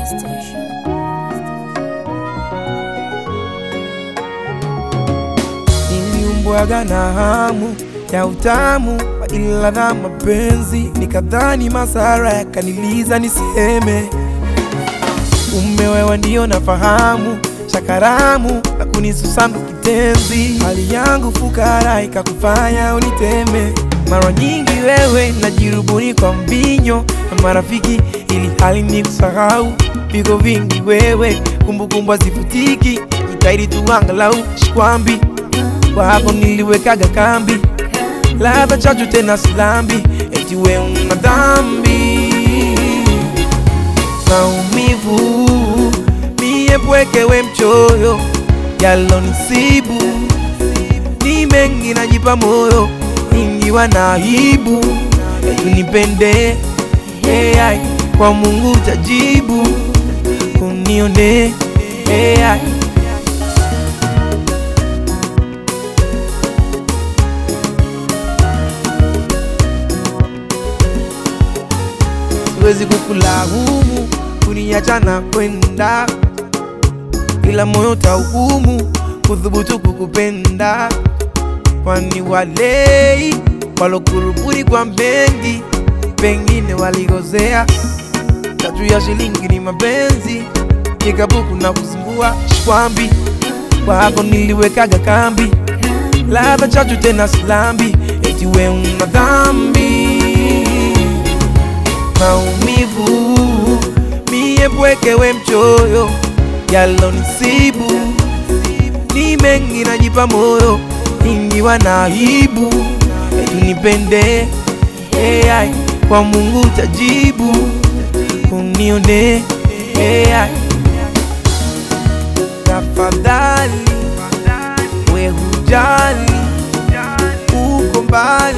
Station. Niliumbwaga na hamu ya utamu wa ila na mapenzi, nikadhani masara yakaniliza niseme, ume wewe ndio nafahamu shakaramu na kunisusandu kitenzi, hali yangu fukara ikakufanya uniteme. Mara nyingi wewe najirubuni kwa mbinyo na marafiki, ili hali ni kusahau viko vingi wewe, kumbukumbu hazifutiki, jitahidi tu angalau shikwambi kwa hapo niliwekaga kambi, ladha chachu tena silambi, eti we una dhambi, maumivu mie pweke we mchoyo, yalonisibu ni mengi, najipa moyo ingiwa na aibu, eti nipende hey, kwa Mungu tajibu, unione hey, siwezi kukulaumu kuniacha na kwenda, ila moyo tauhumu kudhubutu kukupenda, kwani walei walokurubuni kwa mengi, pengine waligozea. Tatu ya shilingi ni mapenzi, kikabuku na kusumbua shwambi, kwa hapo niliwekaga kambi, ladha chachu tena silambi, eti we una dhambi maumivu mie pweke we mchoyo, yalonisibu ni mengi, najipa moyo ingiwa na aibu, eti nipende hey, kwa Mungu tajibu, unione hey, tafadhali we hujali, uko mbali